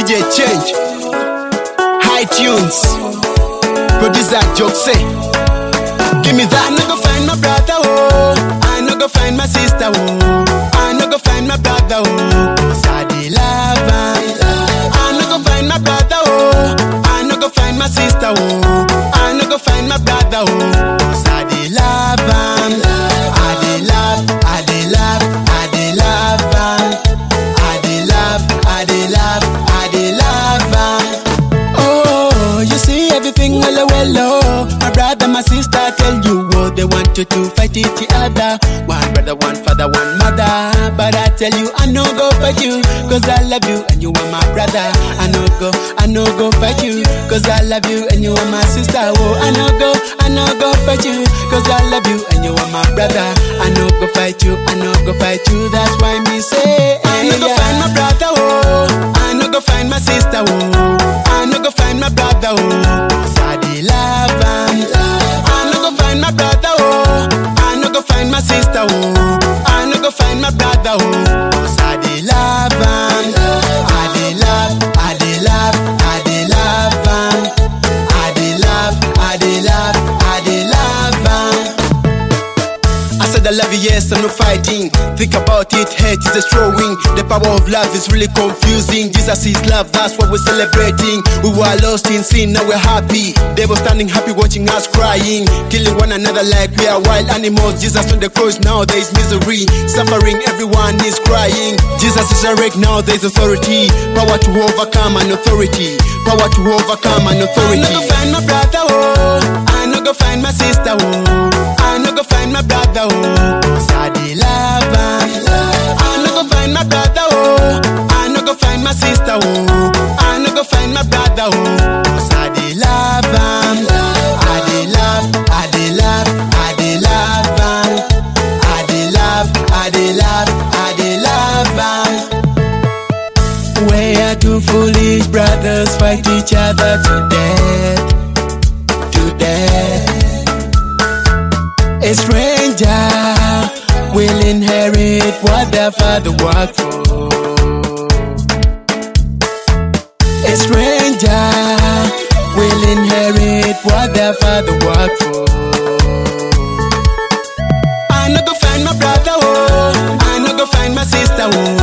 DJ Change, High Tunes, Producer Jokse. Give me that. I no go find my brother, oh. I no go find my sister, oh. I no go find my brother, oh. Cause I dey love am. I no go find my brother, oh. I no go find my sister, oh. I no go find my brother, oh. Cause I dey love am. I dey love, I dey love, I dey love am. I dey love, I dey love, I dey love am. Oh, you see everything well, well, oh. My brother, my sister tell you what they want you to fight each other. One brother, one father, one mother. But I tell you, I no go fight you, cause I love you and you are my brother. I no go, I no go fight you, cause I love you and you are my sister. Oh, I no go, I no go fight you, cause I love you and you are my brother. I no go fight you, I no go fight you, that's why me say, I no go find my brother, oh. I no go find my sister, oh. I no go find my brother, oh. Cause I dey love am. I no go find my brother, oh. I no go find my sister, oh. I no go find my brother, oh. Cause I dey love am. I dey love, I dey love, I dey love am. I dey love, I dey love, I dey love am. I said I love you, yes, I'm not fighting. Think about it, hate is destroying. The power of love is really confusing. Jesus is love, that's what we're celebrating. We were lost in sin, now we're happy. They were standing happy, watching us crying, killing one another like we are wild animals. Jesus on the cross, now there is misery, suffering, everyone is crying. Jesus is awake, now there is authority, power to overcome an authority, power to overcome an authority. I no go find my brother, oh. I no go find my sister, oh. I no go find my brother, oh. Cause I dey love am. I no go find my brother, oh. I no go find my sister, oh. I no go find my brother, oh. Cause I dey love am. I dey love, I dey love, I dey love am. I dey love, I dey love, I dey love am. Where two foolish brothers fight each other to death, to death. A stranger will inherit what their father worked for. A stranger will inherit what their father worked for. I no go find my brother, oh. I no go find my sister, oh.